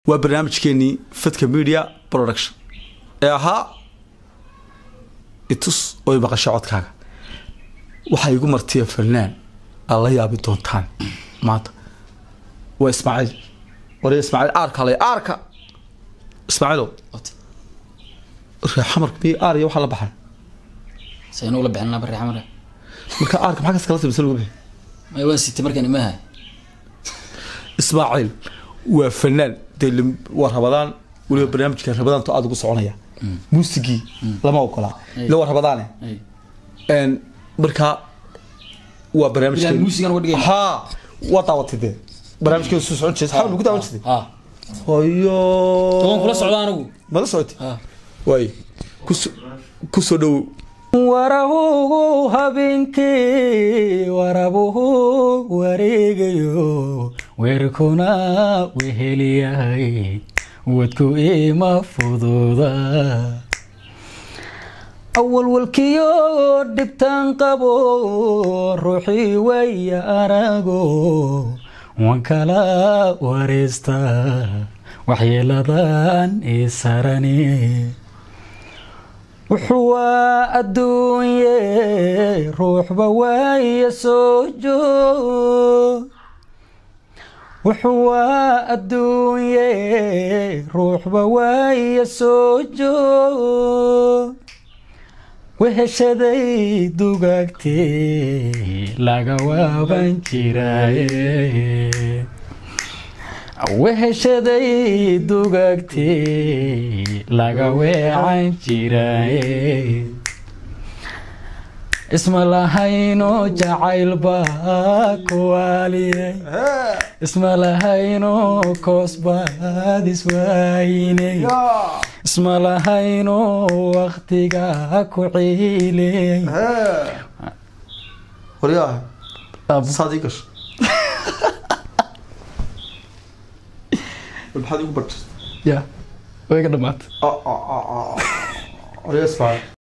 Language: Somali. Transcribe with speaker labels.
Speaker 1: waa barnaamijkeenii fadka media production ee ahaa itus oy maqasho codkaaga waxaa igu martiya fanaan aad la yaabi doontaan maanta waa ismaaciil ware ismaaciil aarka le aarka ismaaciilow reexamarka miy aar iyo waxaa la baxan
Speaker 2: saynu la bixin laba reexamare
Speaker 1: marka aarka maxaa kas kala timisa lagu bixi
Speaker 2: may waan sitay markaan imaha
Speaker 1: ismaaciil waa fanaan dee lim- waa rabadaan weliba barnaamijka rabadaanto aada ugu soconaya muusigii lama ogolaa ila waa rabadaane n markaa waa
Speaker 2: Bilaa muusigan uga dhigayna.
Speaker 1: ha waa daawatay dee barnaamijkeeda soo socon jirtay xawl ugu daawan jirtay
Speaker 2: ha
Speaker 1: hoyo
Speaker 2: toban kula socda anigu
Speaker 1: mala socotay
Speaker 2: ha
Speaker 1: waay kuso- kusoo dhowow
Speaker 3: warabuhu habeenkii warabuhu wareegayo weerkuna weheliyahay wadku ima fududa awalwalkiyo dhibtaan qabo ruuxii waya arago waan kala wareesta waxyeeladan isarani wuxuu waa adduunye ruuxba waaya soo joog wuxuu waa adduunye ruuxba waaya soo joog weheshaday dugaagtee laga waaban jiraaye weheshaday dugaagtee laga weecan jiraaye isma lahayno jacayl baa kuwaaliyey isma lahayno koos baad iswaayiney isma lahayno waktiga ku ciiley
Speaker 1: waryaa saad ii gasho maxaad igu barjirta
Speaker 3: ya way ga dhamaatay
Speaker 1: waryaa ismaaciil